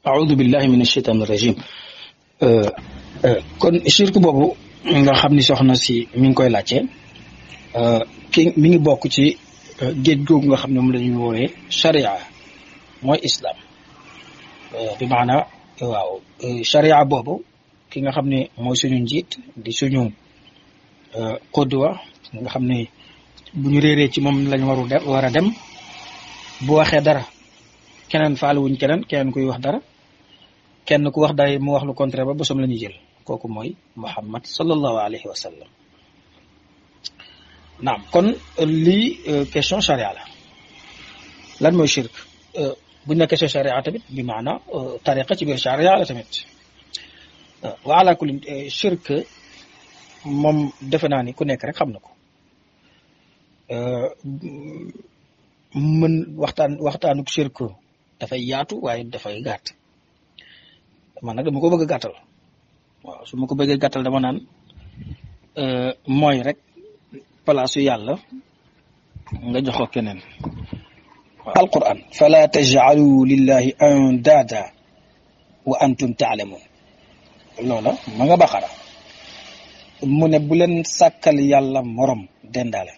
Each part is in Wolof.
aoudu billahi min ashaitan rajim kon shirk boobu nga xam ni soxna si mi ngi koy laajte ki mi ngi bokk ci géej googu nga xam ne moom la ñuy woowee sharia mooy islam bi maana waaw sharia boobu ki nga xam ne mooy suñu njiit di suñu qudwa nga xam ne bu ñu réeree ci moom lañ waru dem war a dem bu waxee dara keneen faale wuñ keneen keneen kuy wax dara kenn ku wax day mu wax lu contraire ba bosom la ñuy jël kooku mooy muhammad sallallahu alayhi wa sallam naam kon lii question charia la lan mooy shirk buñ ne question charia tamit bi maana tariqa ci biir charia la tamit wa ala kulli shirk moom defe naa ni ku nekk rek xam na ko mën waxtaan waxtaanuk shirk dafay yaatu waaye dafay gàtt man nag dama ko bëgg a gàttal waaw su ma ko bëggee gàttal dama naan mooy rek palaasu yàlla nga jox ko keneen alquran fala tajcalu lillahi andaada wa antum taalamun loola ma nga baqara mu ne bu leen sàkkal yàlla morom dendaale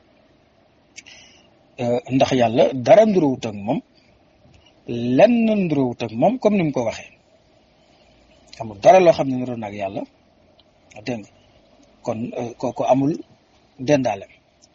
ndax yàlla dara ndurawut ak moom lenn ndurawut ak moom comme ni mu ko waxee amul dara loo xam ne niroon ak yàlla dégg nga kon kooku amul dendaale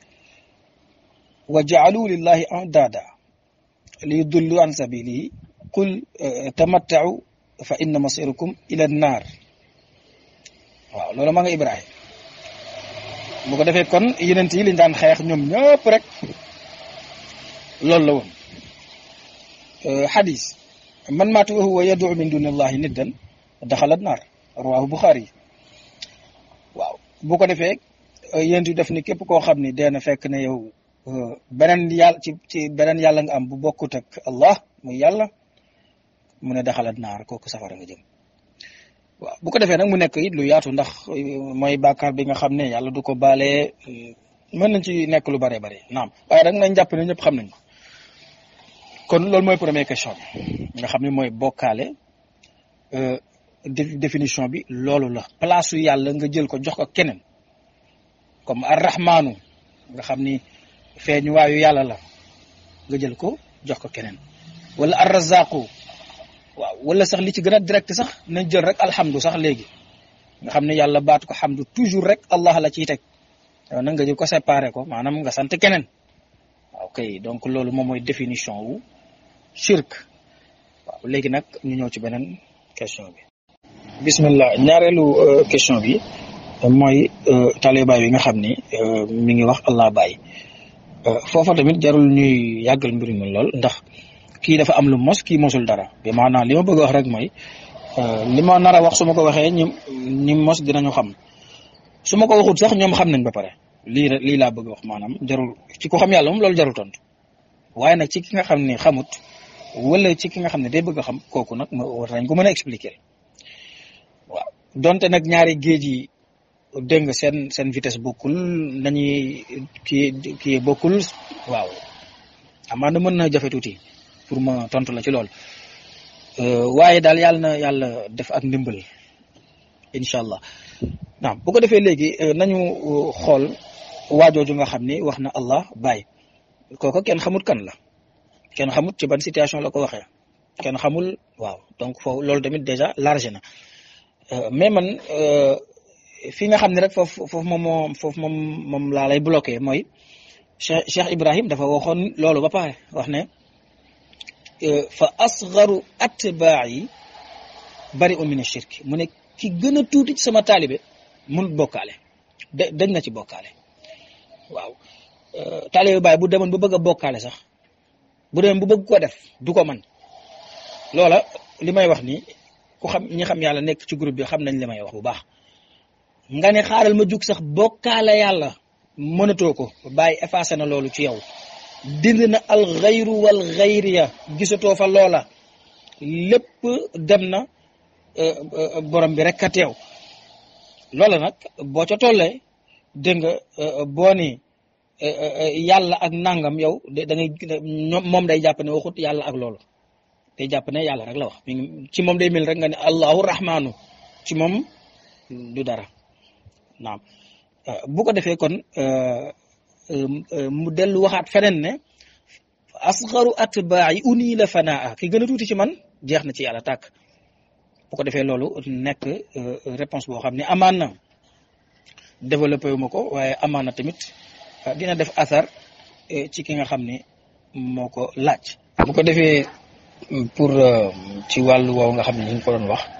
wa jaalu lillahi andaada li yudullu an sabilihi qul tamattau fa inna masirukum ila nnaar waaw loolu ma nga ibrahim bu ko defee kon yenent yi liñ daan xeex ñoom ñëpp rek loolu la woon xadis man maatu wa huwa yad'u min duni allahi niddan daxalat naar rawahu buxaari waaw bu ko defee yéen def ni képp koo xam ni dee na fekk ne yow beneen yàlla ci ci beneen yàlla nga am bu bokkut ak allah muy yàlla mu ne daxalat naar kooku safara nga jëm waaw bu ko defee nag mu nekk it lu yaatu ndax mooy bàkkaar bi nga xam ne yàlla du ko baalee mën nañ ci nekk lu bare bare naam waaye rek nañ jàpp ne ñëpp xam nañ ko kon loolu mooy première question bi nga xam ne mooy bokkaale définition bi loolu la place yàlla nga jël ko jox ko keneen comme arrahmaanu nga xam ni feeñu waayu yàlla la nga jël ko jox ko keneen wala arrazaqu waaw wala sax li ci gën a direct sax nañ jël rek alhamdu sax léegi nga xam ne yàlla baatu ko hamdu toujours rek allah la ciy teg yow nag nga jël ko séparé ko maanaam nga sant keneen waaw kay donc loolu moom mooy définition wu shirk waaw léegi nag ñu ñëw ci beneen question bi bismillah ñaareelu question bi mooy talibaay bi nga xam ni mi ngi wax allah bàyyi foofa tamit jarul ñuy yàggal mbir mi lool ndax kii dafa am lu mos kii mosul dara bi maanaam li ma bëgg a wax rek mooy li ma nar a wax su ma ko waxee ñi ñi mos dinañu xam su ma ko waxut sax ñoom xam nañ ba pare lii rek lii laa bëgg a wax maanaam jarul ci ko xam yàlla moom loolu jarul tontu waaye nag ci ki nga xam ne xamut wala ci ki nga xam ne day bëgg a xam kooku nag war nañ ko mën a expliquer waaw donte nag ñaari géej yi dégg nga seen seen vitesse bokkul nañuy kii kii bokkul waaw amaana mën na jafe tuuti pour ma tontu la ci lool waaye daal yàlla na yàlla def ak ndimbal incha allah naam bu ko defee léegi nañu xool waajooju nga xam ni wax na allah bàyyi kooku kenn xamut kan la kenn xamut ci ban situation la ko waxee kenn xamul waaw donc foofu loolu tamit déjà large na mais man fi nga xam ne rek foofu foofu moom moo foofu moom moom laa lay bloqué mooy Cheikh Cheikh Ibrahim dafa waxoon loolu ba pare wax ne fa asgaru atbaa yi bari un min shirk mu ne ki gën a tuuti ci sama taalibe munut bokkaale da dañ na ci bokkaale waaw taalibe baay bu demoon ba bëgg a bokkaale sax bu demoon bu bëgg ko def du ko man loola li may wax nii ku xam ñi xam yàlla nekk ci groupe bi xam nañ li may wax bu baax nga ne xaaral ma jug sax bokkaale yàlla mënatoo ko bàyyi effacé na loolu ci yow dind na al xayru wal xayriya gisatoo fa loola lépp dem na borom bi rek a teew loola nag boo ca tollee dégg nga boo ni yàlla ak nangam yow da ngay moom day jàpp ne waxut yàlla ak loolu day jàpp ne yàlla rek la wax mi ngi ci moom day mel rek nga ne allahu rahmaanu ci moom du dara naam bu ko defee kon mu dellu waxaat feneen ne asgaru atbaa'i uni la fanaa ki gën a tuuti ci man jeex na ci yàlla tàkk bu ko defee loolu nekk réponse boo xam ne amaan na développé wu ma ko waaye amaan na tamit dina def asar ci ki nga xam ne moo ko laaj. bu ko defee pour ci wàllu woowu nga xam ne ñu ngi ko doon wax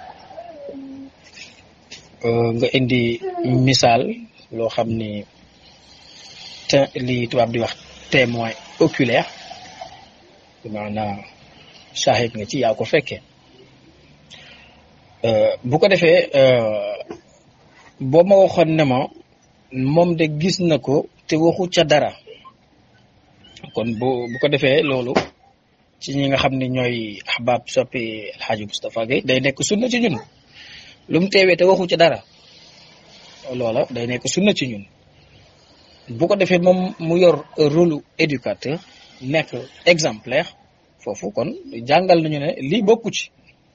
nga indi misaal loo xam ni te li tubaab di wax témoin oculaire maanaam shahid nga ci yaa ko fekkee bu ko defee boo ma waxoon ne ma moom de gis na ko te waxu ca dara kon bu bu ko defee loolu ci ñi nga xam ne ñooy ahbab soppi alxaaji Moustapha Gueye day nekk sunna ci ñun lu mu teewee te waxu ca dara loola day nekk sunna ci ñun bu ko defee moom mu yor rôle éducateur nekk exemplaire foofu kon jàngal nañu ne lii bokku ci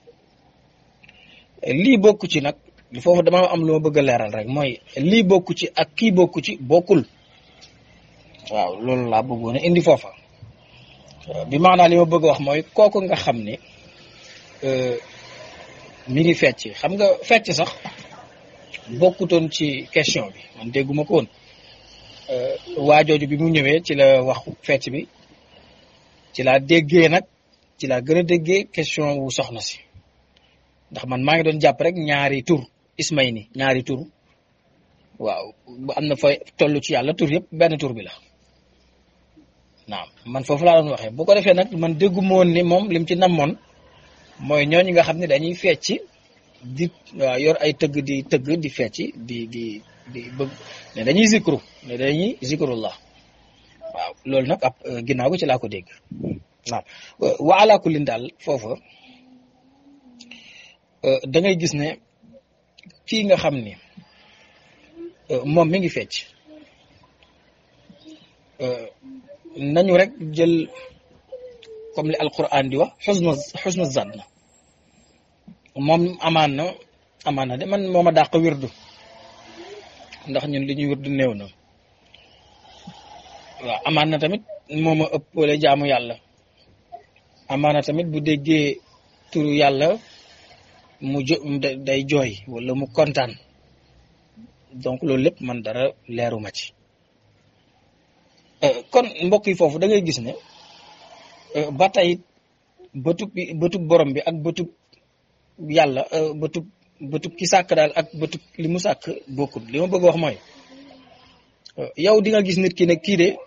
lii bokku ci nag foofu dama am lu ma bëgg a leeral rek mooy lii bokku ci ak kii bokku ci bokkul waaw loolu laa bëggoon a indi foofa bi maanaa li ma bëgg a wax mooy kooku nga xam ne mi ngi fecc xam nga fecc sax bokkutoon ci question bi man dégguma ko woon waajooju bi mu ñëwee ci la wax fecc bi ci laa déggee nag ci laa gën a déggee question wu soxna si ndax man maa ngi doon jàpp rek ñaari tur ismay ni ñaari tur waaw bu am na fa toll ci yàlla tur yëpp benn tur bi la naam man foofu laa doon waxee bu ko defee nag man dégguma woon ni moom lim ci namoon mooy ñooñu nga xam ne dañuy fecc di waaw yor ay tëgg di tëgg di fecc di di di bëgg ne dañuy zikru ne dañuy zikrullah waaw loolu nag ab ginnaaw gi ci laa ko dégg waaw wa ala kullin daal foofa da ngay gis ne kii nga xam ni moom mi ngi fecc nañu rek jël comme li alquran di wax xusna xusna zann moom amaan na amaan na de man moo ma dàq wirdu ndax ñun li ñuy wirdu néew na waaw amaan na tamit moo ma ëpp wala jaamu yàlla amaan na tamit bu déggee turu yàlla mu jo day jooy wala mu kontaan donc loolu lépp man dara leeruma ci kon mbokk yi foofu da ngay gis ne ba tey bëtub bëtub borom bi ak bëtub yàlla bëtub bëtub ki sàkk daal ak bëtub li mu sàkk bokkul li ma bëgg wax mooy yow di nga gis nit ki ne kii de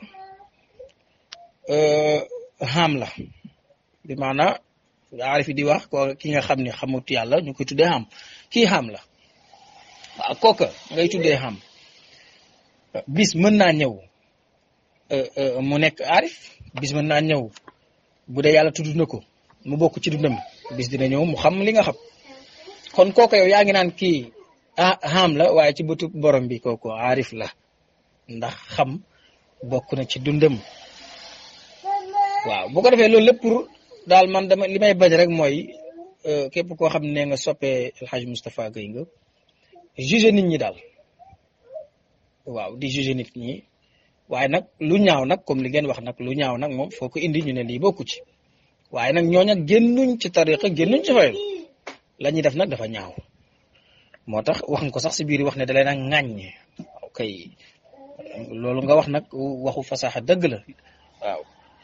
xam la bi maanaa aarif di wax ko ki nga xam ne xamut yàlla ñu koy tuddee xam kii xam la waaw kooka ngay tuddee xam bis mën naa ñëw mu nekk aarif bis mën naa ñëw bu dee yàlla tudd na ko mu bokk ci dundam bis dina ñëw mu xam li nga xam kon kooku yow yaa ngi naan kii ah xam la waaye ci bëtu borom bi kooku aarif la ndax xam bokk na ci dundam waaw bu ko defee loolu lépp pour daal man dama li may bañ rek mooy képp koo xam ne nga soppee El Hadj Moustapha Gueye nga juger nit ñi daal waaw di juger nit ñi waaye nag lu ñaaw nag comme li ngeen wax nag lu ñaaw nag moom foo ko indi ñu ne lii bokku ci waaye nag ñooña génnuñ ci tariqa génnuñ ci fayal la ñuy def nag dafa ñaaw moo tax wax nga ko sax si biir wax ne da leen a ŋàññ ok loolu nga wax nag waxu fasaxa dëgg la waaw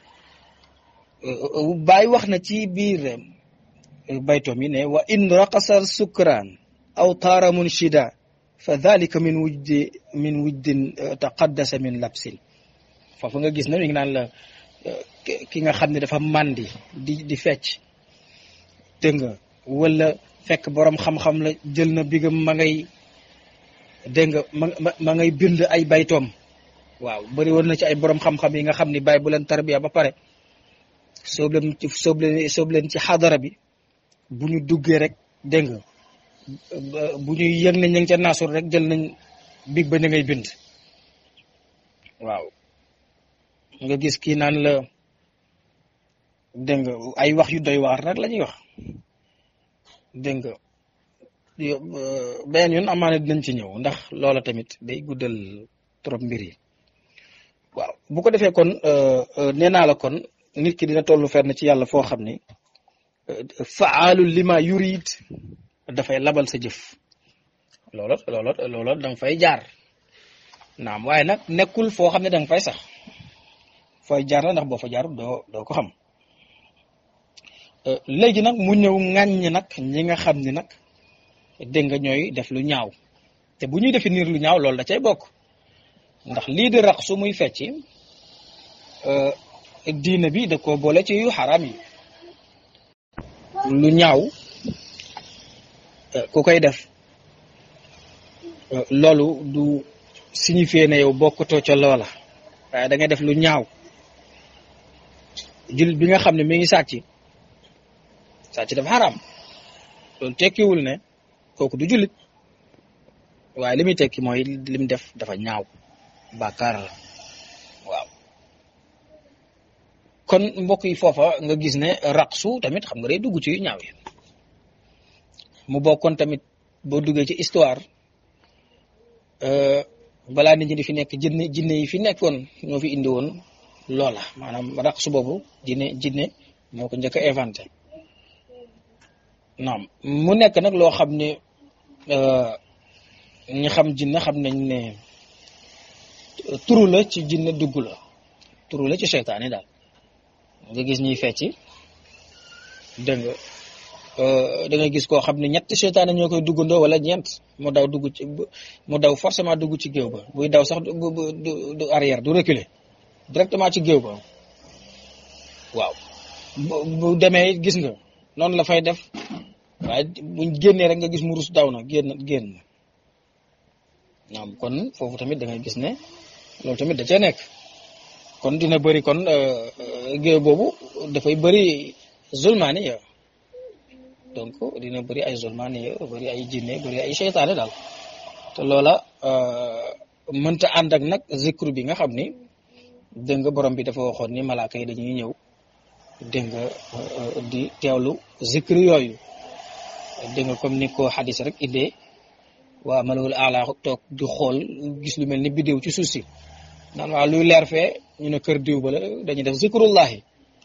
Baay wax na ci biir baytoom yi ne wa in raqasar sukraan aw taara munshida fa dalika min wujdi min wujdin taqaddasa min labsin foofu nga gis na mi ngi naan la ki nga xam ne dafa màndi di di fecc dégg nga wala fekk borom xam-xam la jël na bigam ma ngay dégg nga ma ma ngay bind ay baytoom waaw bëri woon na ci ay borom xam-xam yi nga xam ni bàyyi bu leen tarbiya ba pare soob leen ci soob leen soob leen ci xadara bi bu ñu duggee rek dégg nga bu ñuy yëg nañ ñu ngi ca naasur rek jël nañ big ba ñu ngay bind waaw nga gis kii naan la dégg nga ay wax yu doy waar rek la ñuy wax dégg nga beneen yoon amaana dinañ ci ñëw ndax loola tamit day guddal trop mbir yi waaw bu ko defee kon nee naa la kon nit ki dina tollu fenn ci yàlla foo xam ni faalu lima yurid dafay labal sa jëf loola loola loola da nga fay jaar naam waaye nag nekkul foo xam ne da nga fay sax fooy jaar la ndax boo fa jaarul doo doo ko xam léegi nag mu ñëw ŋàññ nag ñi nga xam ni nag dégg nga ñooy def lu ñaaw te bu ñuy définir lu ñaaw loolu da cay bokk ndax lii di rax su muy fecci diina bi da ko boole ci yu xaraam yi lu ñaaw ku koy def loolu du signifier ne yow bokkutoo ca loola waaye da ngay def lu ñaaw jullit bi nga xam ne mi ngi sàcc sàcc dafa xaraam loolu tekkiwul ne kooku du jullit waaye li muy tekki mooy li mu def dafa ñaaw bàkkaar la waaw kon mbokk yi foofa nga gis ne raqsu tamit xam nga day dugg ci yu ñaaw yi mu bokkoon tamit boo duggee ci histoire balaa nit ñi di fi nekk jinne jinne yi fi nekkoon ñoo fi indi woon loola maanaam raqsu boobu jinne jinne moo ko njëkk a inventé naam mu nekk nag loo xam ne ñi xam jinne xam nañ ne turu la ci jinne dugg la turu la ci seytaane daal nga gis ñuy fecci dégg nga da nga gis koo xam ne ñetti seytaane ñoo koy duggandoo wala ñeent mu daw dugg ci mu daw forcément dugg ci géew ba buy daw sax du du arrière du reculer directement ci géew ba waaw bu demee gis nga noonu la fay def waaye buñ génnee rek nga gis mu rus daw na génn génn naam kon foofu tamit da ngay gis ne loolu tamit da cee nekk kon dina bëri kon géew boobu dafay bëri zulmaani ya donc dina bëri ay zulmaani ya bëri ay jinne bëri ay seytaane daal te loola mënta ànd ak nag zikru bi nga xam ni dégg nga borom bi dafa waxoon ni malaaka yi dañuy ñëw dégg nga di teewlu zikru yooyu dégg nga comme ni ko xadis rek indee waa malawul ala toog di xool gis lu mel ni bidéew ci suuf si naan waa luy leer fee ñu ne kër diw ba la dañuy def zikrullahi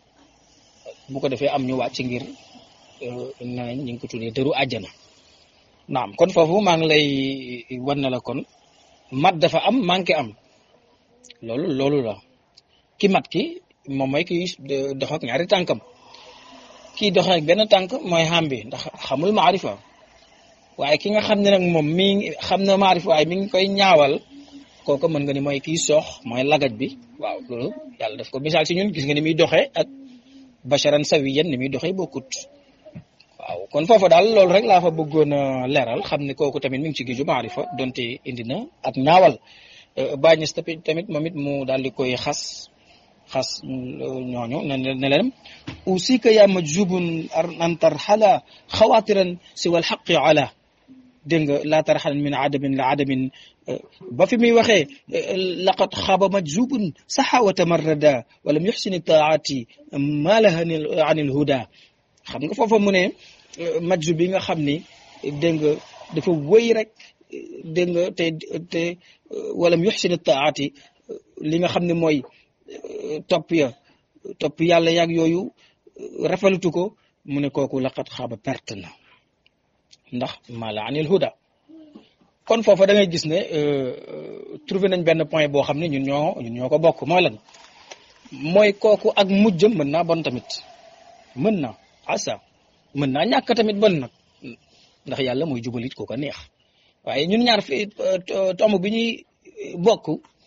bu ko defee am ñu wàcc ngir nañ ñu ngi ko tuddee dëru àjjana naam kon foofu maa ngi lay wan na la kon mat dafa am manqué am loolu loolu la ki mat ki moom mooy ki dox ak ñaari tànkam kii dox ak benn tànk mooy xam bi ndax xamul maarifa waaye ki nga xam ne nag moom mi xam na maarifa waaye mi ngi koy ñaawal kooku mën nga ni mooy kii soox mooy lagaj bi waaw loolu yàlla daf ko misaal ci ñun gis nga ni muy doxee ak basharan sawiyan ni muy doxee bokkut waaw kon foofu daal loolu rek laa fa bëggoon a leeral xam ne kooku tamit mi ngi ci géeju maarifa donte indi na ak ñaawal bàññis tamit moom it mu daal di koy xas xas ñooñu ne ne leen usika ya majzubun an tarxala xawaatiran siwa alxaqi ala dégg nga laa tarxalan min adamin la adamin ba fi muy waxee laqad xaaba majzubun saxa wa tamarrada walam yuxsini taati ma laha an ilhuda xam nga foofa mu ne majzub bi nga xam ni dégg nga dafa wëy rek dégg nga te te walam yuxsini taati li nga xam ne mooy topp ya topp yàlla yaag yooyu rafetlu ko mu ne kooku laqat xaaba perte na ndax mala anil huda kon foofa da ngay gis ne trouvé nañ benn point boo xam ne ñun ñoo ñun ñoo ko bokk mooy lan mooy kooku ak mujjam mën naa bon tamit mën na asa mën naa ñàkk tamit bon nag ndax yàlla mooy jubalit ko ko neex waaye ñun ñaar fi tomb bi ñuy bokk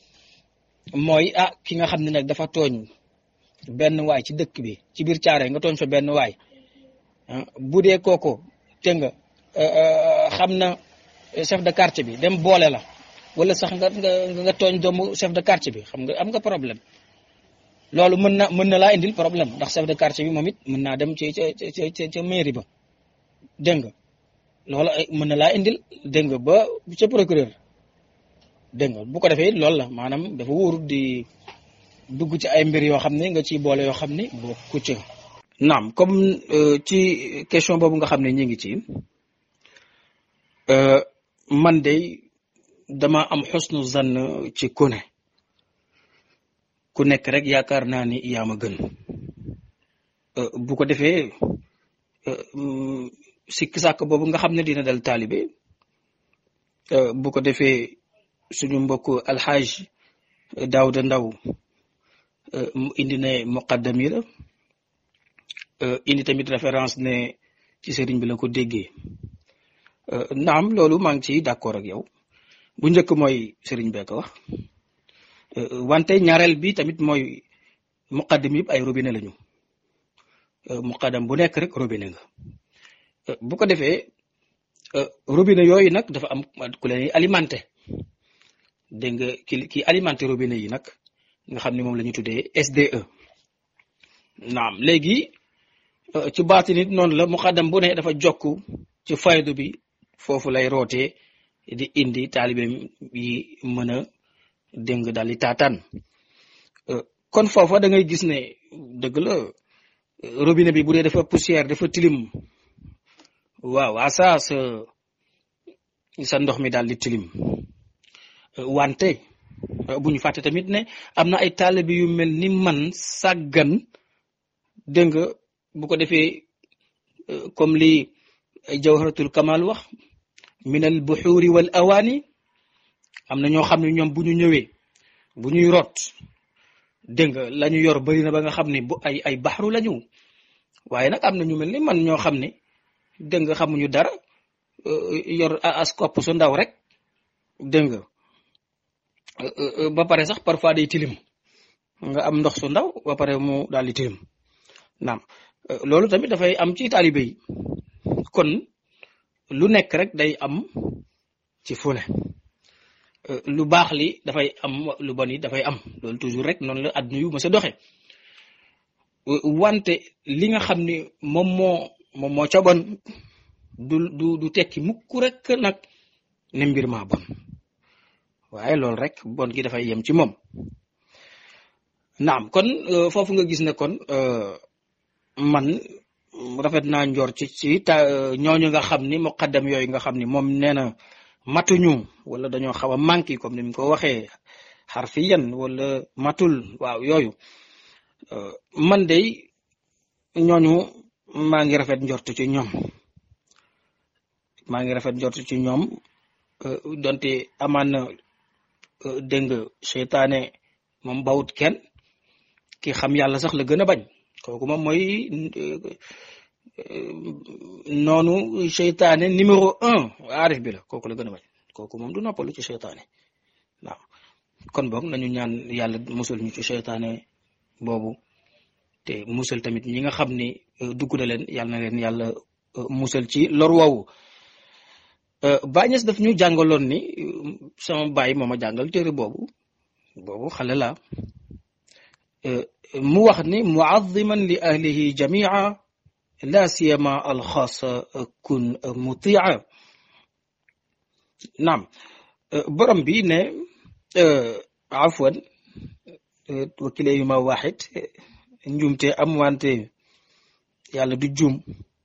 mooy ah ki nga xam ne nag dafa tooñ benn waay ci dëkk bi ci biir caare nga tooñ fa benn waay bu dee kooku te nga xam na chef de quartier bi dem boole la wala sax nga nga nga tooñ doomu chef de quartier bi xam nga am nga problème loolu mën na mën na laa indil problème ndax chef de quartier bi moom it mën naa dem ci ca ca ca mairie ba dégg nga loolu mën na laa indil dégg nga ba ca procureur dégg nga bu ko defee loolu la maanaam dafa wóorut di dugg ci ay mbir yoo xam ne nga ciy boole yoo xam ne boo ku ca naam comme ci question boobu nga xam ne ñu ngi ci man de dama am xusnu zann ci ku ne ku nekk rek yaakaar naa ni yaa ma gën bu ko defee sikk sàkk boobu nga xam ne dina dal taalibe bu ko defee suñu mbokk alxaaj Daawda Ndaw indi ne muqaddami la indi tamit référence ne ci sëriñ bi la ko déggee naam loolu maa ngi ciy d'accord ak yow bu njëkk mooy sëriñ bee ko wax wante ñaareel bi tamit mooy muqaddam yëpp ay robinet lañu muqaddam bu nekk rek robinet nga bu ko defee robinet yooyu nag dafa am ku leen alimenté dégg nga ki ki alimenté robinet yi nag nga xam ne moom la ñu tuddee SDE naam léegi ci baati nit noonu la muqaddam bu ne dafa jokk ci faydu bi foofu lay rootee di indi taalibeem yi mën a dégg daal di taataan kon foofa da ngay gis ne dëgg la robinet bi bu dee dafa poussière dafa tilim waaw asa sa sa ndox mi daal di tilim wante bu ñu fàtte tamit ne am na ay taalibe yu mel ni man sàggan dégg nga bu ko defee comme li jawharatul kamal wax min al buxuuri wal awaani am na ñoo xam ne ñoom bu ñu ñëwee bu ñuy root dégg nga la ñu yor bëri na ba nga xam ne bu ay ay baxru la ñu waaye nag am na ñu mel ni man ñoo xam ne dégg nga xamuñu dara yor as kopp su ndaw rek dégg nga ba pare sax parfois day tilim nga am ndox su ndaw ba pare mu daal di tilim naam loolu tamit dafay am ci taalibe yi kon lu nekk rek day am ci fune lu baax li dafay am lu bon yi dafay am loolu toujours rek noonu la àdduna yu ma sa doxe wante li nga xam ni moom moo moom moo ca bon du du du tekki mukk rek nag ne mbir maa bon waaye loolu rek bon gi dafay yem ci moom naam kon foofu nga gis ne kon man rafet naa njor ci ci ta ñooñu nga xam ni muqaddam yooyu nga xam ni moom nee na matuñu wala dañoo xaw a manqué comme ni mu ko waxee xarfiyan wala matul waaw yooyu man de ñooñu maa ngi rafet njort ci ñoom maa ngi rafet njort ci ñoom donte amaan na dégg nga seytaane moom bawut kenn ki xam yàlla sax la gën a bañ kooku moom mooy noonu seytaane numéro un aarif bi la kooku la gën a bañ kooku moom du noppalu ci seytaane waaw kon boog nañu ñaan yàlla musul ñu ci seytaane boobu te musal tamit ñi nga xam ni dugg na leen yàlla na leen yàlla musal ci lor woowu bàñes daf ñu jàngaloon ni sama baay moo ma jàngal téere boobu boobu xale la mu wax ni muaziman li ahlihi jamia la siyama alxaasa kun mutia naam borom bi ne afwan wakile yu ma waxit njumte am wante yàlla du jum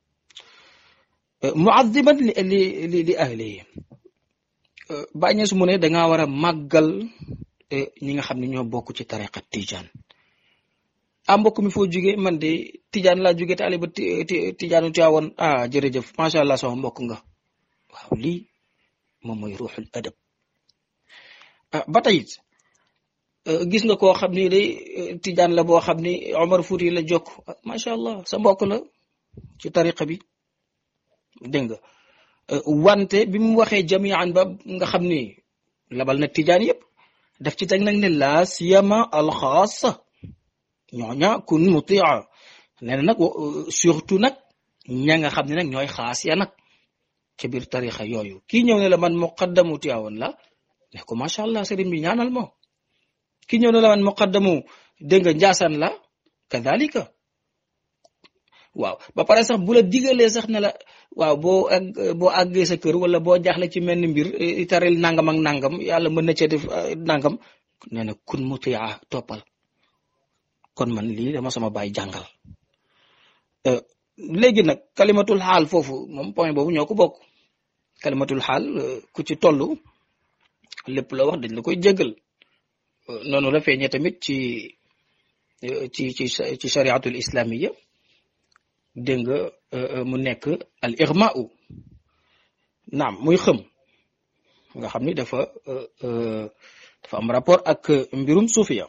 muaziman li li li ahlihi bàññees mu ne dangaa war a màggal ñi nga xam ne ñoo bokk ci tariqa tijaan ah mbokk mi foo jóge man de tijaan laa jóge taaliba tijaanu Tiwaawan ah jërëjëf macha allah sama mbokk nga waaw lii moom mooy ruuxul adab ah ba tey gis nga koo xam ni day tijaan la boo xam ni Omar Fouti la jokk macha allah sa mbokk la ci tariqa bi dégg nga wante bi mu waxee jamian ba nga xam ni labal na tijaan yëpp daf ci teg nag ne laa siyama alxaasa ñooña kun mutia nee na nag surtout nag ña nga xam ne nag ñooy xaas ya nag ca biir tarixa yooyu kii ñëw ne la man muqaddamu Tiwaawan la ne ko macha allah sëriñ bi ñaanal moo kii ñëw ne la man muqaddamu dégg nga njaasaan la kadalika waaw ba pare sax bu la digalee sax ne la waaw boo ag boo àggee sa kër wala boo jaaxle ci mel ni mbir taril nangam ak nangam yàlla mën na cee def nangam nee na kun mutia toppal kon man lii dama sama baay jàngal léegi nag kalimatul xaal foofu moom point boobu ñoo ko bokk kalimatul xaal ku ci toll lépp la wax dañ la koy jéggal noonu la feeñee tamit ci ci ci ci chariatul islamiya dégg nga mu nekk al irmau naam muy xëm nga xam ni dafa dafa am rapport ak mbirum suufiya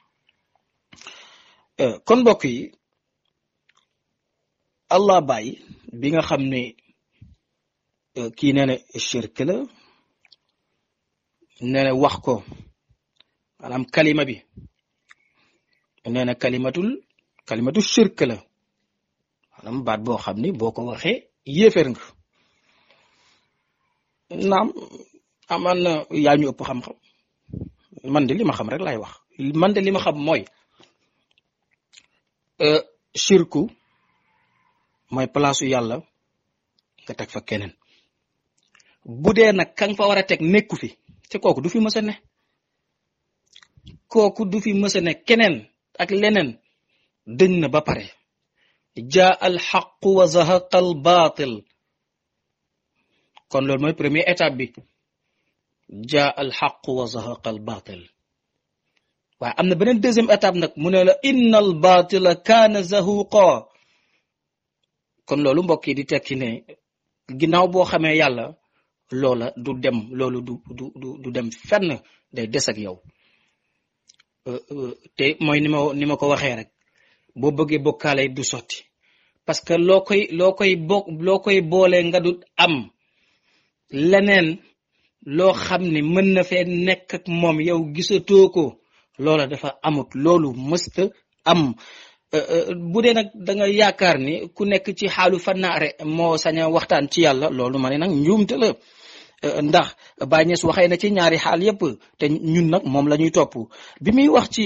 kon mbokk yi allah bàyyi bi nga xam ne kii nee na shirk la nee na wax ko maanaam kalima bi nee na kalimatul kalimatul shirk la maanaam baat boo xam ni boo ko waxee yéeféer nga naam amaan na yaa ñu ëpp xam-xam man de li ma xam rek laay wax man de li ma xam mooy shirku mooy palaasu yàlla nga teg fa keneen bu dee nag ka nga fa war a teg nekku fi te kooku du fi mës a ne kooku du fi mës a ne keneen ak leneen dëñ na ba pare jaa al xaqu wa zahaqa al baatil kon loolu mooy première étape bi jaa al xaqu wa zahaqa al baatil waaye am na beneen deuxième étape nag mu ne la inna al baatila kaana zahuqa kon loolu mbokk yi di tekki ne ginnaaw boo xamee yàlla loola du dem loolu du du du du dem fenn day des ak yow te mooy ni ma ni ma ko waxee rek boo bëggee bokkaale du sotti parce que loo koy loo koy bokk loo koy boole nga du am leneen loo xam ne mën na fee nekk ak moom yow gisatoo ko loola dafa amut loolu mësta am bu dee nag da nga yaakaar ni ku nekk ci xaalu fannaare moo sañ a waxtaan ci yàlla loolu ma ne nag njuumte la ndax Baay Ñas waxee na ci ñaari xaal yépp te ñun nag moom la ñuy topp bi muy wax ci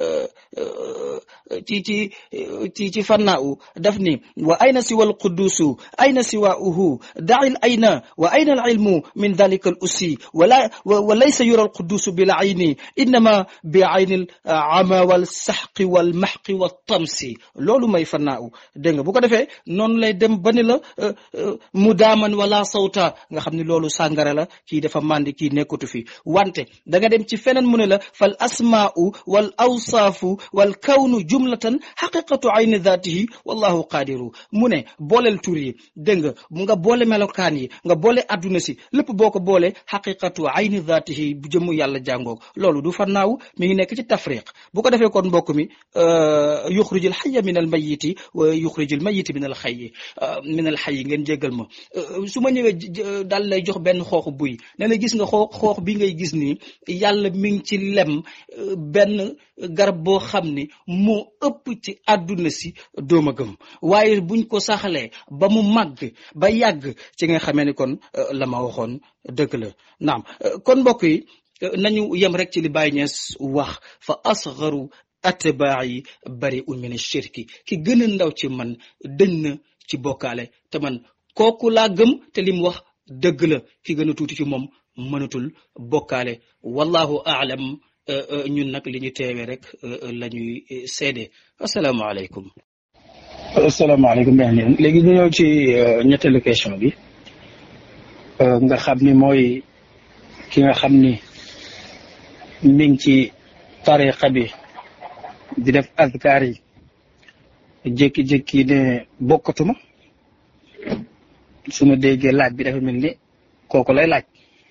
ci ci ci ci fannaaw daf ni wa ayna siwa al qudusu ayna siwaauhu dail ayna wa ayna al ilmu min dalika al ussi wala wa laysa yura al qudusu bil ayni innama bi ayni al ama wal saxqi wal maxqi wa tamsi loolu may fannaaw dégg nga bu ko defee noonu lay dem ba ni la mu daaman wala sawta nga xam ne loolu sàngara la kii dafa màndi kii nekkatu fi wante da nga dem ci feneen mu ne la fal asmaau wal awsaafu wal kawnu jumlatan xaqiqatu ayni dhatihi wallahu qaadiru mu ne booleel tur yi dégg nga mu nga boole melokaan yi nga boole adduna si lépp boo ko boole xaqiqatu ayni dhatihi bu jëmu yàlla jàngoog loolu du fannaaw mi ngi nekk ci tafriq bu ko defee kon mbokk mi yuxrijul xayya min al mayiti wa yuxrijul mayiti min al xayyi min al xayyi ngeen jéggal ma su ma ñëwee daal lay jox benn xooxu buy nee na gis nga xoox xoox bi ngay gis nii yàlla mi ngi ci lem benn garab boo xam ni moo ëpp ci àdduna si dooma gëm waaye buñ ko saxalee ba mu màgg ba yàgg ci nga xamee ni kon la ma waxoon dëgg la naam kon mbokk yi nañu yem rek ci li Baay Ñas wax fa asgaru atbaayi bari un min shirki ki gën a ndaw ci man dëñ na ci bokkaale te man kooku laa gëm te lim wax dëgg la ki gën a tuuti ci moom mënatul bokkaale wallahu aalam ñun nag li ñu teewee rek la ñuy seede asalaamaaleykum asalaamaaleykum beneen léegi ñu ñëw ci ñetteelu question bi nga xam ni mooy ki nga xam ni mi ngi ci tariqa bi di def azkar yi jékki-jékki ne bokkatuma su ma déggee laaj bi dafa mel ni kooku lay laaj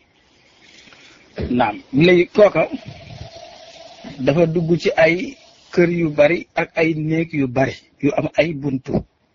naam léegi kooka dafa dugg ci ay kër yu bari ak ay néeg yu bari yu am ay buntu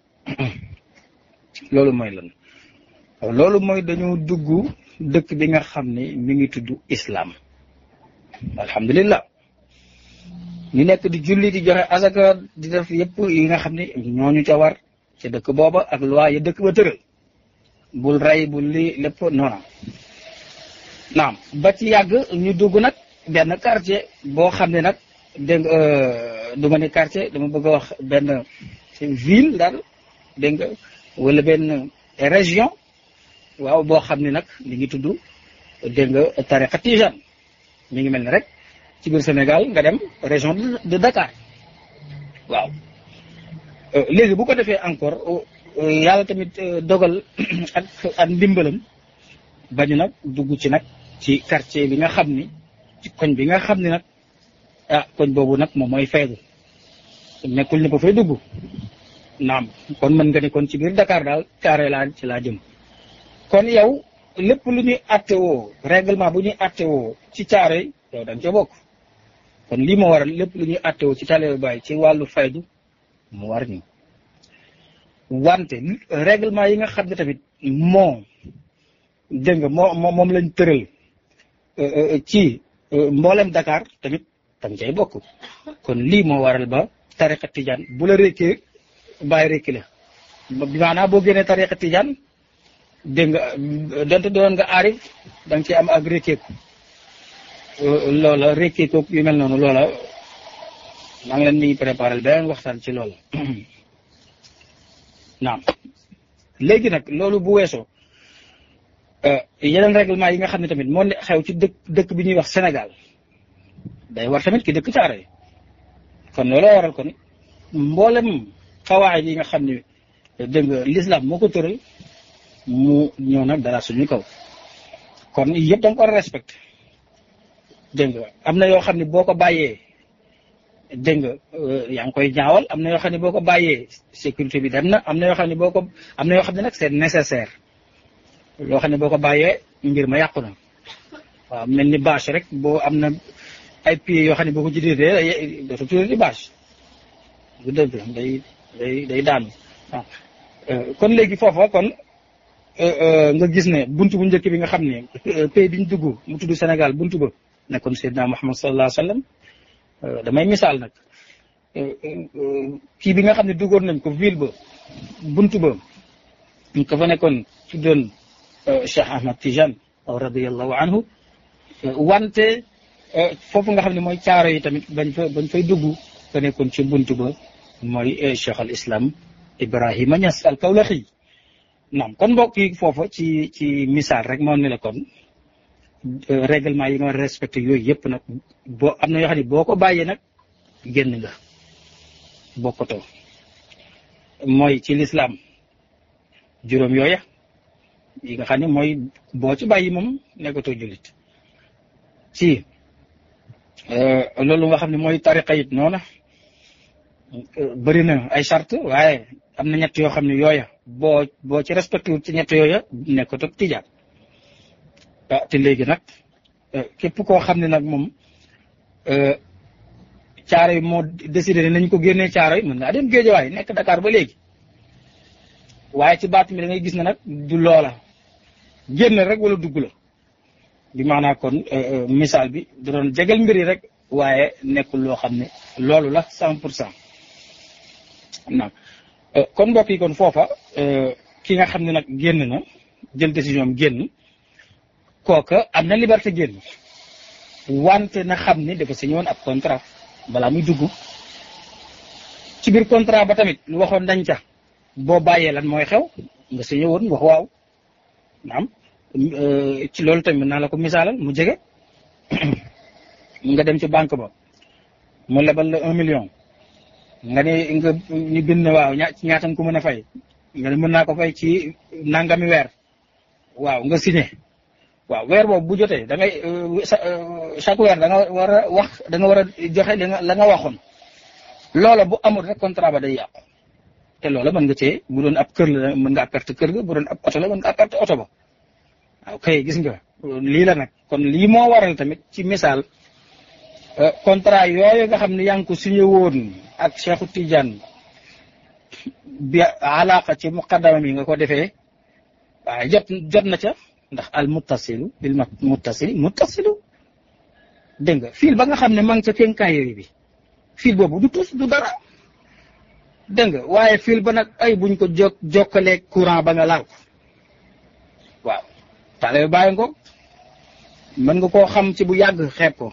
loolu mooy lan loolu mooy dañoo dugg dëkk bi nga xam ni mi ngi tudd islam alhamdulillah ñu nekk di julli di joxe asaka di def yëpp yi nga xam ni ñooñu ca war ca dëkk booba ak loi ya dëkk ba tëral bul rey bul lii lépp noona naam ba ci yàgg ñu dugg nag benn quartier boo xam ne nag dégg nga du ma ne quartier dama bëgg a wax benn ville daal dégg nga wala benn région waaw boo xam ne nag mi ngi tudd dégg nga tariqa tijane mi ngi mel ni rek ci biir Sénégal nga dem région de Dakar waaw léegi bu ko defee encore yàlla tamit dogal ak ak ndimbalam bañu nag dugg ci nag ci quartier bi nga xam ni ci koñ bi nga xam ni nag ah koñ boobu nag moom mooy faydu nekkul ne ba fay dugg naam kon mën nga ni kon ci biir Dakar daal caare laa ci laa jëm kon yow lépp lu ñuy attewoo règlement bu ñuy attewoo ci caare yow da nga ca bokk kon lii moo waral lépp lu ñuy attewoo ci talebu baay ci wàllu faydu mu war ñu wante règlement yi nga xam ne tamit moo dégg nga moo moom lañ tëral ci mboolem Dakar tamit tam cay bokk kon lii moo waral ba tariqa tijaan bu la rékkee bàyyi rékki la bi maanaam boo génnee tariqa tijaan dégg nga donte doon nga aarif da nga ci am ak rékkeeku loola rékkeeku yu mel noonu loola maa ngi leen ni préparé beneen waxtaan ci loola naam léegi nag loolu bu weesoo yeneen règlement yi nga xam ne tamit moo ne xew ci dëkk dëkk bi ñuy wax Sénégal day war tamit ki dëkk caare kon looloo waral kon mboolem xawaay yi nga xam ne dégg nga l'islam moo ko tëral mu ñëw nag dara suñu kaw kon yëpp da nga ko war a respecté dégg nga am na yoo xam ne boo ko bàyyee dégg nga yaa ngi koy ñaawal am na yoo xam ne boo ko bàyyee sécurité bi dem na am na yoo xam ne boo ko am na yoo xam ne nag c'est nécessaire loo xam ne boo ko bàyyee mbir ma yàqu na waaw mel ni bâche rek boo am na ay pieds yoo xam ne boo ko jiitee dootu tuddee di bâche bu dëgg day day day daanu waaw kon léegi foofa kon nga gis ne buntu bu njëkk bi nga xam ne pays bi ñu dugg mu tudd Sénégal buntu ba nekkoon Seydina Muhammad sallallahu alayhi wa sallam damay misaal nag kii bi nga xam ne duggoon nañ ko ville ba buntu ba ñu ko fa nekkoon tuddoon Cheikh Ahmad Tijane radiyallahu anhu wante foofu nga xam ne mooy caaro yi tamit bañ fa bañ fay dugg ka nekkoon ci buntu ba mooy Cheikh al Islam Ibrahima Niass al Kawlaxi naam kon mbokk yi foofa ci ci misaal rek moo ne la kon règlement yi nga war a respecté yooyu yëpp nag boo am na yoo xam ne boo ko bàyyee nag génn nga bokkatoo mooy ci lislaam juróom yooya yi nga xam ne mooy boo ci bàyyi moom nekkatoo jullit ci loolu nga xam ne mooy tariqa it noona bëri na ay charte waaye am na ñett yoo xam ne yooya boo boo ci respecté wut ci ñett yooya nekkatoo tijaan ah te léegi nag képp koo xam ne nag moom caaro yi moo décidé ne nañ ko génnee caaro yi mën ngaa dem géejawaay nekk Dakar ba léegi waaye ci baat mi da ngay gis ne nag du loola génn rek wala dugg la bi maanaa kon misaal bi da doon jegal mbir yi rek waaye nekkul loo xam ne loolu la cent pour cent naam kon mbokk yi kon foofa ki nga xam ne nag génn na jël décision am génn kooka am na liberté génn wante na xam ni dafa signé woon ab contrat balaa muy dugg ci biir contrat ba tamit lu waxoon dañ ca boo bàyyee lan mooy xew nga signé woon wax waaw naam ci loolu tamit naa la ko misaalal mu jege nga dem ci banque ba mu lebal la un million nga ne nga ñu bind ne waaw ña ci ñaata nga ko mën a fay nga ne mën naa ko fay ci nangami weer waaw nga signé waaw weer boobu bu jotee da ngay chaque weer da nga war a wax da nga war a joxe li nga la nga waxoon loola bu amul rek contrat ba day yàqu te loola mën nga cee bu doon ab kër la mën nga perte kër ga bu doon ab oto la mën nga perte oto ba waaw kay gis nga lii la nag kon lii moo waral tamit ci misaal contrat yooyu nga xam ne yaa ngi ko signé woon ak Cheikhu Tidiane bi alaqa ci muqaddama mi nga ko defee waaye jot jot na ca ndax al muttasilu bil muttasili muttasilu dégg nga fil ba nga xam ne ma ngi ca kenkaayeri bi fil boobu du tus du dara dégg nga waaye fil ba nag ay buñ ko jok jokkalee courant ba nga laal ko waaw tale bàyyi ngo mën nga koo xam ci bu yàgg xeeb ko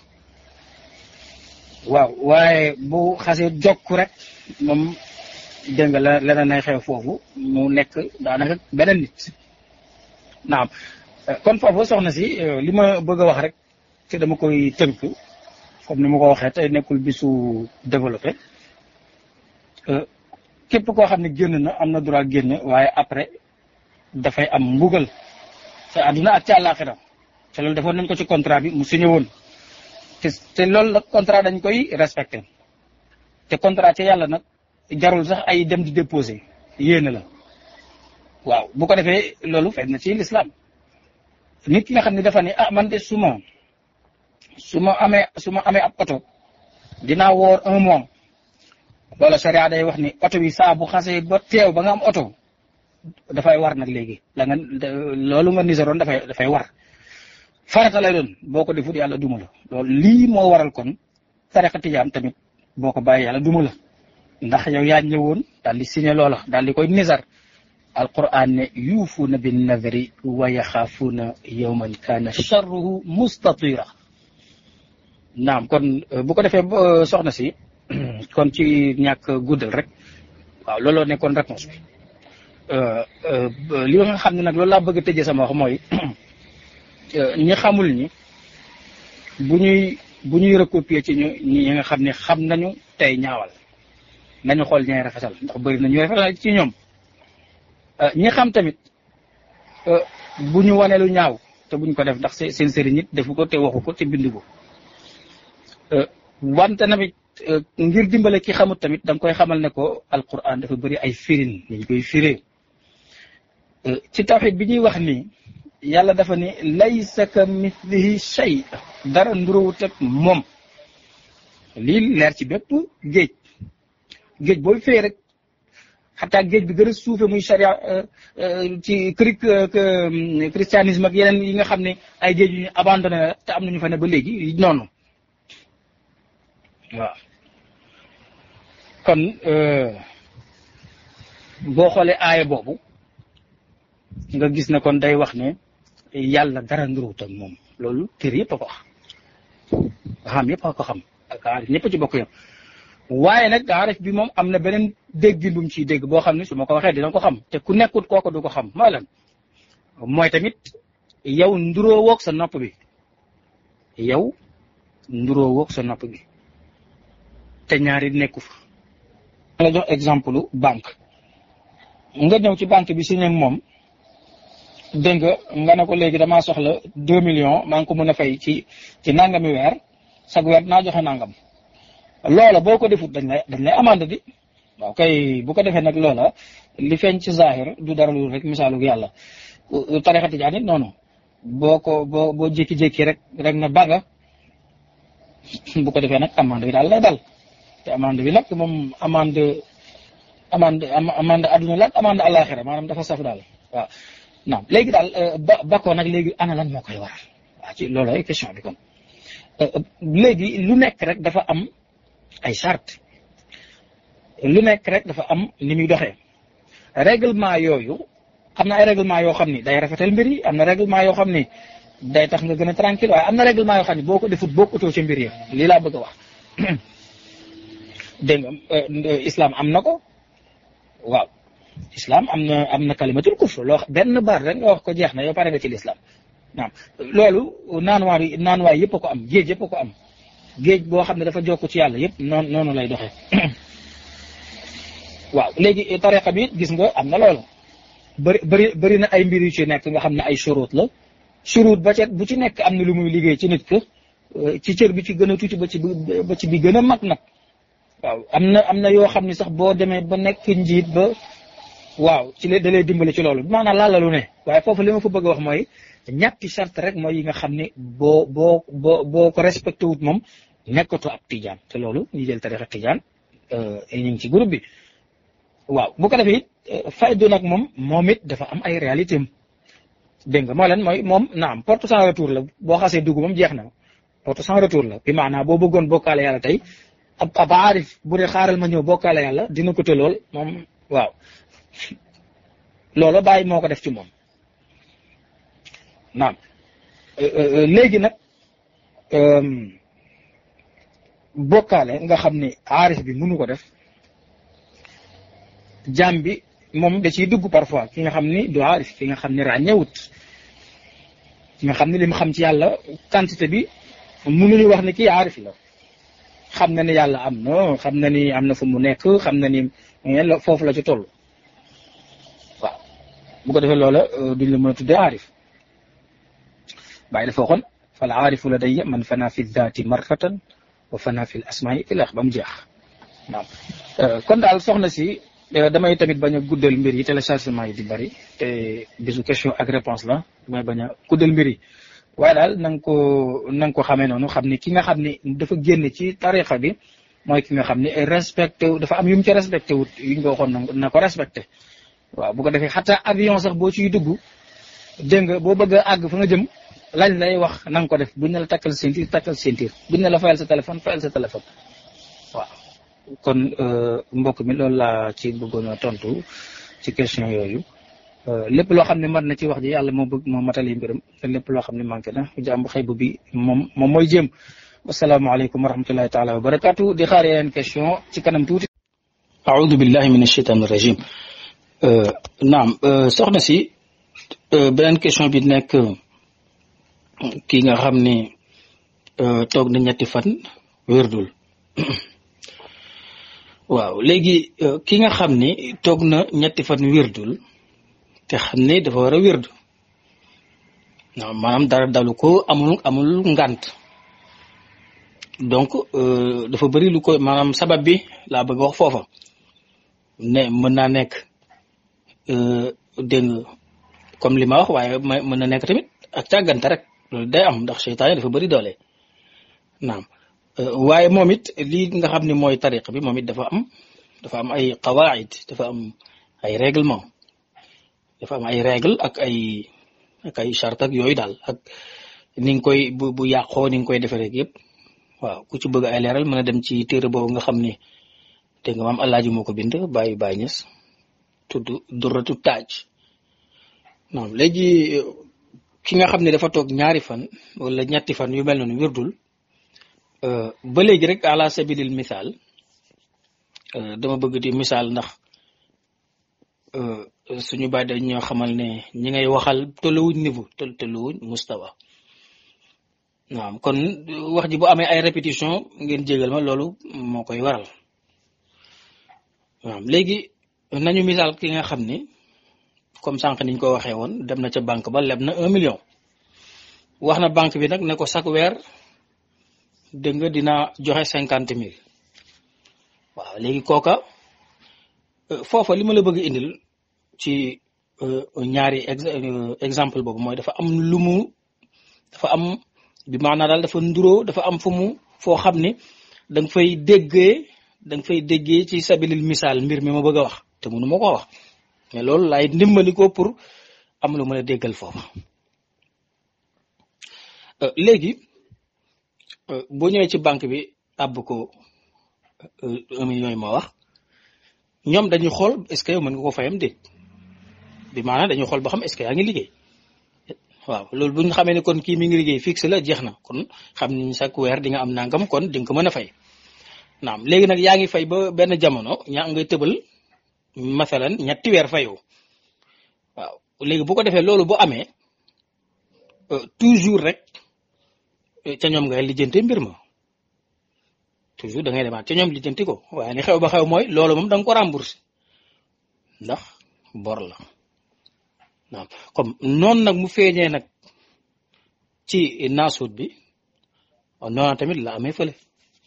waaw waaye bu xasee jokk rek moom dégg nga la leneen nay xew foofu mu nekk daanaka beneen nit naam kon foofu soxna si li ma bëgg a wax rek te dama koy tënk comme ni ma ko waxee tey nekkul bisu développé képp koo xam ne génn na am na droit génn waaye après dafay am mbugal te àdduna ak ci àllaaxira te loolu defoon nañ ko ci contrat bi mu signé woon te te loolu nag contrat dañ koy respecté te contrat ci yàlla nag jarul sax ay dem di déposé yéene la waaw bu ko defee loolu feeñ na ci lislaam nit ki nga xam ne dafa ne ah man de su ma su ma amee su ma amee ab oto dinaa woor un mois loola sharia day wax ni oto bi saa bu xasee ba teew ba nga am oto dafay war nag léegi la nga loolu nga niseroon dafay dafay war farata lay doon boo ko defut yàlla duma la loolu lii moo waral kon tariqa tijaan tamit boo ko bàyyi yàlla duma la ndax yow yaa ñëwoon daal di signé loola daal di koy nisar alquran ne yuufuuna bin nadri wa yaxaafuuna yawman kaana charruhu mustatira naam kon bu ko defee soxna si kon ci ñàkk guddal rek waaw looloo nekkoon réponse bi li nga xam ne nag loolu laa bëgg a tëjee sama wax mooy ñi xamul ñi bu ñuy bu ñuy recopier ci ñu ñi nga xam ne xam nañu tey ñaawal nañu xool ñay rafetal ndax bëri na ñuy rafetal ci ñoom ñi xam tamit bu ñu wane lu ñaaw te buñ ko def ndax seen sëriñ nit defu ko te waxu ko te bindu ko wante tamit ngir dimbale ki xamut tamit da nga koy xamal ne ko alquran dafa bëri ay firin ñu koy firee ci tawxid bi ñuy wax nii yàlla dafa ni laysa ka mithlihi shay dara ndurawut ak moom lii leer ci bépp géej géej booy fee rek xataa géej bi gën a suufe muy charia ci cri christianisme ak yeneen yi nga xam ne ay géej yu ñu abandonné la te am nañu fa ne ba léegi noonu waaw kon boo xoolee aaya boobu nga gis ne kon day wax ne yàlla dara nduruwut ak moom loolu kër yëpp a ko wax xam yëpp a ko xam ak aarif ñëpp ci bokk yam waaye nag aarif bi moom am na beneen déggin bu mu ciy dégg boo xam ne su ma ko waxee dina ko xam te ku nekkut kooku du ko xam mooy lan mooy tamit yow nduroo woog sa nopp bi yow nduroo woog sa nopp bi te ñaari nekku fa la jox exemple banque nga ñëw ci banque bi signé ak moom dégg nga nga ne ko léegi damaa soxla deux millions maa ngi ko mën a fay ci ci nangami weer sag weer naa joxe nangam loola boo ko defut dañ lay dañ lay amande di waaw kay bu ko defee nag loola li feeñ ci zahir du dara lu rek misaalu yàlla tarixa tijaan it noonu boo ko boo boo jékki-jékki rek rek na baga bu ko defee nag amande bi daal lay dal te amande bi nag moom amande amande amande adduna la ak amande àllaaxira maanaam dafa saf daal waaw naam léegi daal ba bakoo nag léegi ana lan moo koy waral waaw ci loolu ay question bi kon léegi lu nekk rek dafa am ay charte lu nekk rek dafa am ni muy doxee règlement yooyu am na ay règlement yoo xam ni day rafetal mbir yi am na règlement yoo xam ni day tax nga gën a tranquille waaye am na règlement yoo xam ni boo ko defut bokkutoo ci mbir yi lii laa bëgg a wax dégg nga islam am na ko waaw islam am na am na kalimatul kufr loo benn baat rek nga wax ko jeex na yow pare nga ci l'islam naam loolu naanuwaar yi naanuwaay yëpp a ko am géej yëpp a ko am géej boo xam ne dafa jokk ci yàlla yëpp noonu noonu lay doxee waaw léegi tariqa bi gis nga am na loolu bëri bëri bëri na ay mbir yu ci nekk nga xam ne ay shurut la shurut ba ca bu ci nekk am na lu muy liggéey ci nit ka ci cër bi ci gën a tuuti ba ci ba ci bi gën a mag nag waaw am na am na yoo xam ne sax boo demee ba nekk njiit ba waaw ci la da lay dimbale ci loolu maanaam laala lu ne waaye foofu li ma fa bëgg a wax mooy ñetti charte rek mooy yi nga xam ne boo boo boo boo ko respecté wut moom nekkatoo ab tijaan te loolu ñu jël tarixa tijaan ñu ngi ci groupe bi waaw bu ko defee it faydu nag moom moom it dafa am ay réalité am dégg nga moo leen mooy moom naam porte sans retour la boo xasee dugg moom jeex na porte sans retour la bi maanaam boo bëggoon bokkaale yàlla tey ab ab aarif bu dee xaaral ma ñëw bokkaale yàlla dina ko te lool moom waaw loolu bàyyi moo ko def ci moom naam léegi nag bokkaale nga xam ni aarif bi mënu ko def jaam bi moom da ciy dugg parfois ki nga xam ni du aarif ki nga xam ni ràññewut ki nga xam ni li mu xam ci yàlla quantité bi mënuñu wax ne kii aarif la xam na ni yàlla am na xam na ni am na fu mu nekk xam na ni foofu la ci toll waaw bu ko defee loola duñ la mën a tuddee aarif bàyyi dafa waxoon fal aarifu la day man fana fi daati marratan wa fana fi l asmaai ilax ba mu jeex waaw kon daal soxna si damay tamit bañ a guddal mbir yi téléchargement yi di bari te bisu question ak réponse la damay bañ a guddal mbir yi waaye daal na nga ko na nga ko xamee noonu xam ni ki nga xam ni dafa génn ci tarixa bi mooy ki nga xam ni respecté dafa am yu mu ci respecté wut yuñ ko waxoon na ko respecté waaw bu ko defee xataa avion sax boo ciy dugg dégg nga boo bëgg a àgg fa nga jëm lañ lay wax na nga ko def buñ ne la takkal ceinture takkal ceinture buñ ne la fayal sa téléphone fayal sa téléphone waaw kon mbokk mi loolu laa ci bëggoon a tontu ci question yooyu lépp loo xam ne mën na ci wax ji yàlla moo bëgg moo matali mbiram te lépp loo xam ne manqué na jàmbu xëy bu bi moom moom mooy jéem wasalaamaaleykum wa rahmatullahi taala wa barakaatu di xaar yeneen question ci kanam tuuti aoudu billahi min ashaitan rajim naam soxna si beneen question bi nekk kii nga xam ne toog na ñetti fan wérdul waaw léegi ki nga xam ne toog na ñetti fan wérdul te xam ne dafa war a wérdu waaw maanaam dara dalu ko amul amul ngant donc dafa bëri lu ko maanaam sabab bi laa bëgg wax foofa ne mën naa nekk dégg nga comme li ma wax waaye mën na nekk tamit ak càggante rek loolu day am ndax seytaane dafa bëri doole naam waaye moom it lii nga xam ne mooy tariq bi moom it dafa am dafa am ay qawaid dafa am ay règlement dafa am ay règle ak ay ak ay charte ak yooyu daal ak ni nga koy bu bu yàqoo ni nga koy defee rek yëpp waaw ku ci bëgg ay leeral mën a dem ci téere boobu nga xam ni te nga maam Alaaji moo ko bind bàyyi bàyyi ñes tudd durratu taaj non léegi ki nga xam ne dafa toog ñaari fan wala ñetti fan yu mel noonu wirdul ba léegi rek ala sabilil misaal dama bëgg di misaal ndax suñu baay dañ ñoo xamal ne ñi ngay waxal tolluwuñ niveau tol tolluwuñ mustawa waaw kon wax ji bu amee ay répétition ngeen jégal ma loolu moo koy waral waaw léegi nañu misaal ki nga xam ni comme sànq niñ ko waxee woon dem na ca banque ba leb na un million wax na banque bi nag ne ko chaque weer dégg nga dina joxe cinquante mille waaw léegi kooka foofa li ma la bëgg indil ci ñaari exemple boobu mooy dafa am lu mu dafa am bi maanaa daal dafa nduroo dafa am fu mu foo xam ni da nga fay déggee da nga fay déggee ci sabilil misaal mbir mi ma bëgg a wax te mënu ma ko wax mais loolu laay ndimbali ko pour am lu mën a déggal foofa léegi boo ñëwee ci banque bi àbb ko un million yi ma wax ñoom dañuy xool est-ce que yow mën nga ko fayam déet bi maanaam dañuy xool ba xam est-ce que yaa ngi liggéey waaw loolu bu ñu xamee ne kon kii mi ngi liggéey fixe la jeex na kon xam ni chaque weer di nga am nangam kon di nga ko mën a fay naam léegi nag yaa ngi fay ba benn jamono ñaa ngay tëbal masalan ñetti weer fayoo waaw léegi bu ko defee loolu bu amee toujours rek ca ñoom ngay lijjante mbir ma toujours da ngay demaat ca ñoom lijjanti ko waaye li xew ba xew mooy loolu moom da nga ko remboursé ndax bor la naam comme noonu nag mu feeñee nag ci naasuut bi noonu tamit la amee fële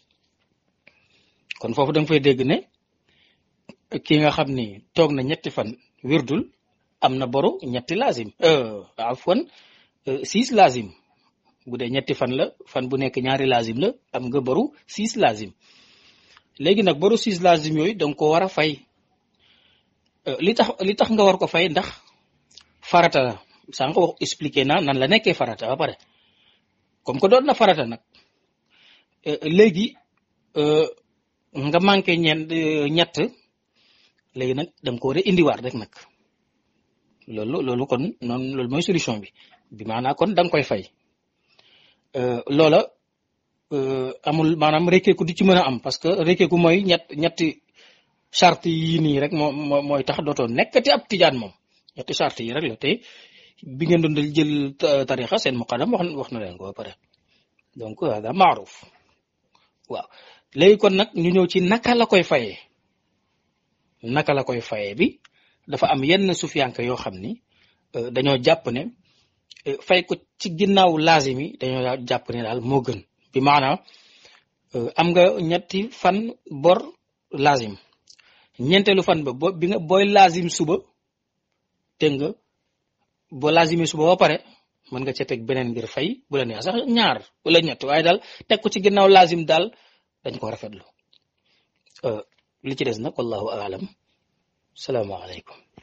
kon foofu da nga fay dégg ne ki nga xam ni toog na ñetti fan wirdul am na boru ñetti lazim afwan six lazim bu dee ñetti fan la fan bu nekk ñaari lazim la am nga boru six lazim léegi nag boru six lazim yooyu danga ko war a fay li tax li tax nga war ko fay ndax farata la sànq wax expliqué naa nan la nekkee farata ba pare comme que doon na farata nag léegi nga manqué ñeent ñett léegi nag da nga ko war a indiwaat rek nag loolu loolu kon noonu loolu mooy solution bi bi maanaam kon da nga koy fay loola amul maanaam rekkeeku du ci mën a am parce que rekkeeku mooy ñett ñetti charte yii nii rek moo mooy tax dootoo nekkati ab tijaan moom ñetti charte yi rek la te bi ngeen doon jël tarixa seen muqaddam wax wax na leen ko ba pare donc hada maaruf waaw léegi kon nag ñu ñëw ci naka la koy fayee naka la koy fayee bi dafa am yenn sufiyanke yoo xam ni dañoo jàpp ne fay ko ci ginnaaw laazim yi dañoo jàpp ne daal moo gën bi maanaam am nga ñetti fan bor laazim ñeenteelu fan ba bo bi nga booy laazim suba dégg nga boo laazimee suba ba pare mën nga ca teg beneen ngir fay bu la neex sax ñaar wala ñett waaye daal teg ko ci ginnaaw laazim daal dañ ko rafetlu li ci des nag wallahu aalam salaamaaleykum